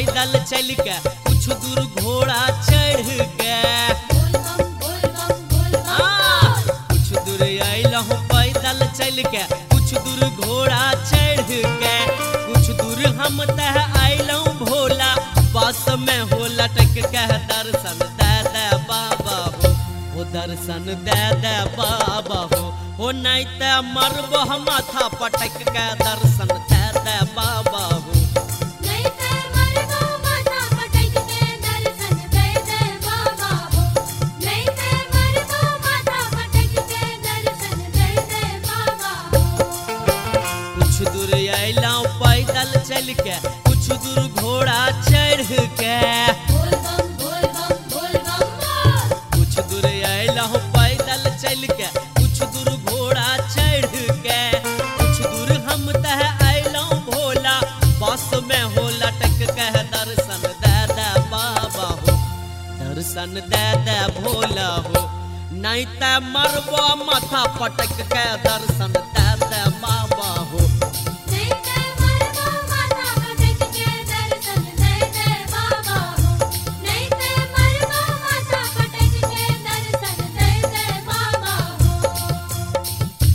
पैदल चल के कुछ दूर घोड़ा चढ़ के बोल बम बोल बम बोल बम आ, कुछ दूर अइलहूँ पैदल चल के कुछ दूर घोड़ा चढ़ के कुछ दूर हम तह अइलहूँ भोला बस में हो लटक के दर्शन दे दे बाबा हो हो दर्शन दे दे बाबा हो हो नहीं ते मरबो माथा पटक के दर्शन दे दे बाबा हो नहीं ते मरबो माथा पटक के दर्शन दे दे बाबा हो नहीं ते मरबो माथा पटक के दर्शन दे दे बाबा हो कुछ दूर अइलहूँ पैदल चल के कुछ दूर घोड़ा चढ़ के बोल बम बोल बम बोल बम बोल कुछ दूर अइलहूँ पैदल चल के कुछ दूर घोड़ा चढ़ के कुछ दूर हम तह अइलहूँ भोला बस में हो लटक के दर्शन दे दे बाबा हो दर्शन दे दे भोला हो नहीं ते मरबो माथा पटक के दर्शन दे दे बाबा हो नहीं ते मरबो माथा पटक के दर्शन दे दे बाबा हो नहीं ते मरबो माथा पटक के दर्शन दे दे बाबा हो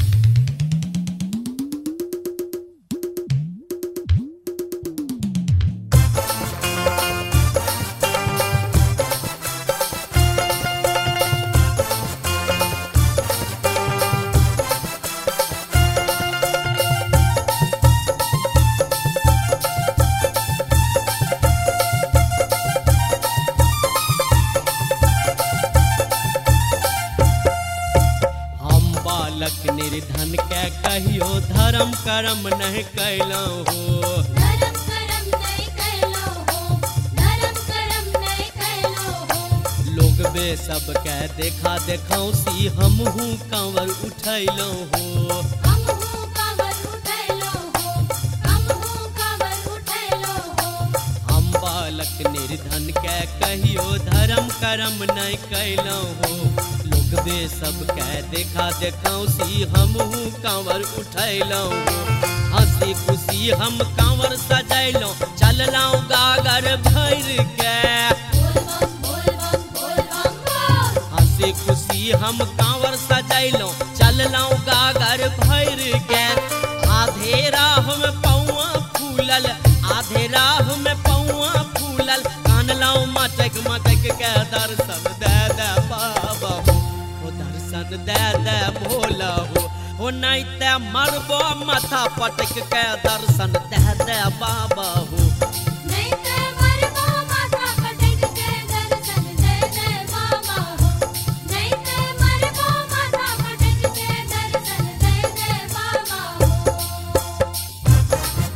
हम बालक निर्धन के कहियो धर्म कर्म नहीं कैलहुँ हो धर्म करम नहीं कैलो हो धर्म करम नहीं कैलो हो लोग बे सब के देखा देखौसी हमहू कांवर उठैलहुँ हो हम हूँ कांवर उठैलो हो हम हूँ कांवर उठैलो हो हम बालक निर्धन के कहियो धर्म कर्म नहीं कैलहुँ हो लोग बे सब के देखा देखौसी हमहू कांवर उठैलहुँ हो हंसी खुशी हम कांवर सजैलहुँ चललहुँ गागर भर के बोल बम बोल बम बोल बम बोल हंसी खुशी हम कांवर सजैलहुँ चललहुँ गागर भर के आधे राह में पौआ फूलल आधे राह में पौआ फूलल कानलहुँ मटक मटक के दर्शन दे दे बाबा हो हो दर्शन दे दे भोला हो हो नहीं ते मरबो माथा पटक के दर्शन दे दे बाबा हो नहीं ते मरबो माथा पटक के दर्शन दे दे बाबा हो नहीं ते मरबो माथा पटक के दर्शन दे दे बाबा हो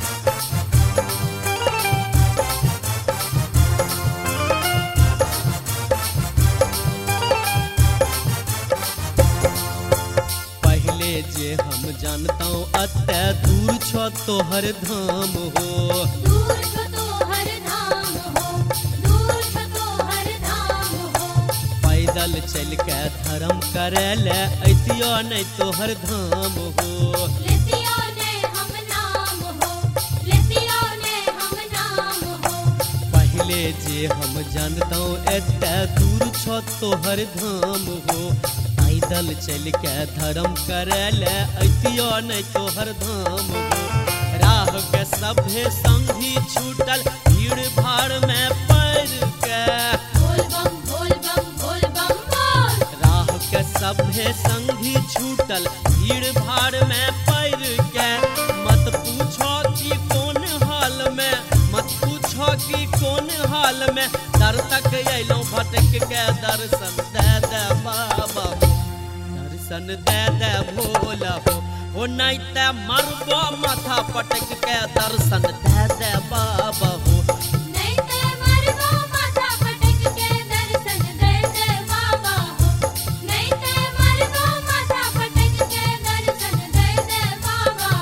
पहले जे हम जानतौ अते दूर छ तोहर धाम हो दूर छो तो हर धाम हो दूर छो तो हर धाम हो पैदल चल के धर्म करे ले ऐतियो नहीं तोहर धाम हो लेतियो ने हम नाम हो लेतियो ने हम नाम हो पहले जे हम जानतौ एते दूर छ तोहर धाम हो पैदल चल के धर्म करे ले ऐतियो नहीं तोहर धाम हो राह के सभे संगी छूटल भीड़ भाड़ में पड़ के बोल बम बोल बम बोल बम बोल राह के सभे संगी छूटल भीड़ भाड़ में पड़ के मत पूछो कि कौन हाल में मत पूछो कि कौन हाल में दर तक अयलौं भटक के दर्शन दे दे बाबा हो दर्शन दे दे भोला हो हो नहीं ते मरबो माथा पटक के दर्शन दे दे बाबा हो नहीं ते मरबो माथा पटक के दर्शन दे दे बाबा हो नहीं ते मरबो माथा पटक के दर्शन दे दे बाबा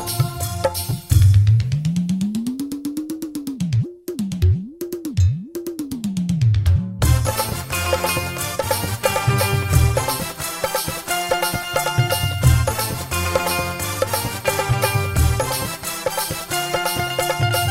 हो ओ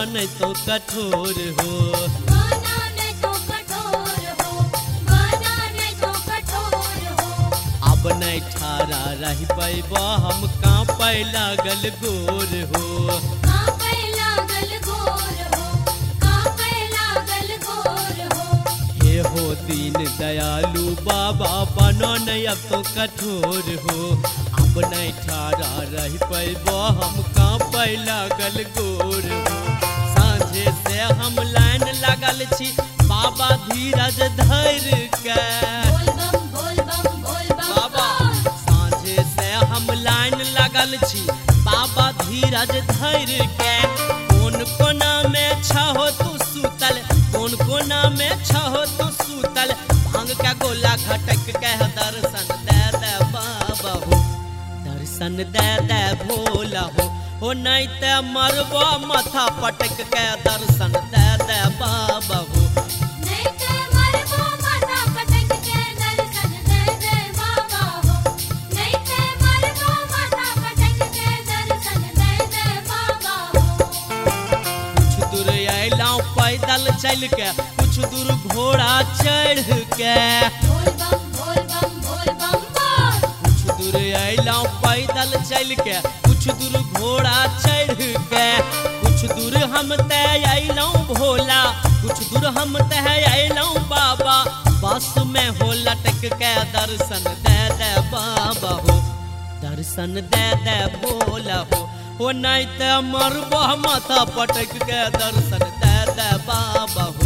नहीं तो कठोर हो बना नहीं तो कठोर हो बना नहीं तो कठोर हो अब नहीं ठारा रह पैब हम कांपे लागल गोर हो कांपे लागल गोर हो कांपे लागल गोर हो हे हो दीन दयालु बाबा बनो नहीं अब तो कठोर हो अब नहीं ठारा रह पैब हम कांपे लागल गोर हो साँझे से हम लाइन लगल छी बाबा धीरज धर के बोल बम बोल बम बोल बम बाबा बोल साँझे से हम लाइन लगल छी बाबा धीरज धर के कोन कोना में छहो तू सुतल कोन कोना में छहो तू सुतल भांग के गोला घटक के दर्शन दे दे बाबा हो दर्शन दे दे भोला हो हो नहीं ते मरबो माथा पटक के दर्शन दे दे बाबा हो नहीं ते मरबो माथा पटक के दर्शन दे दे बाबा हो नहीं ते मरबो माथा पटक के दर्शन दे दे बाबा हो कुछ दूर अयलौं पैदल चल के कुछ दूर घोड़ा चढ़ के बोल बम बोल बम बोल बम बोल कुछ दूर अयलौं पैदल चल के कुछ दूर घोड़ा चढ़ के कुछ दूर हम तय अयलौं भोला कुछ दूर हम तय अयलौं बाबा बस में हो लटक के दर्शन दे दे बाबा हो दर्शन दे दे भोला हो हो नहीं ते मरबो माथा पटक के दर्शन दे दे बाबा हो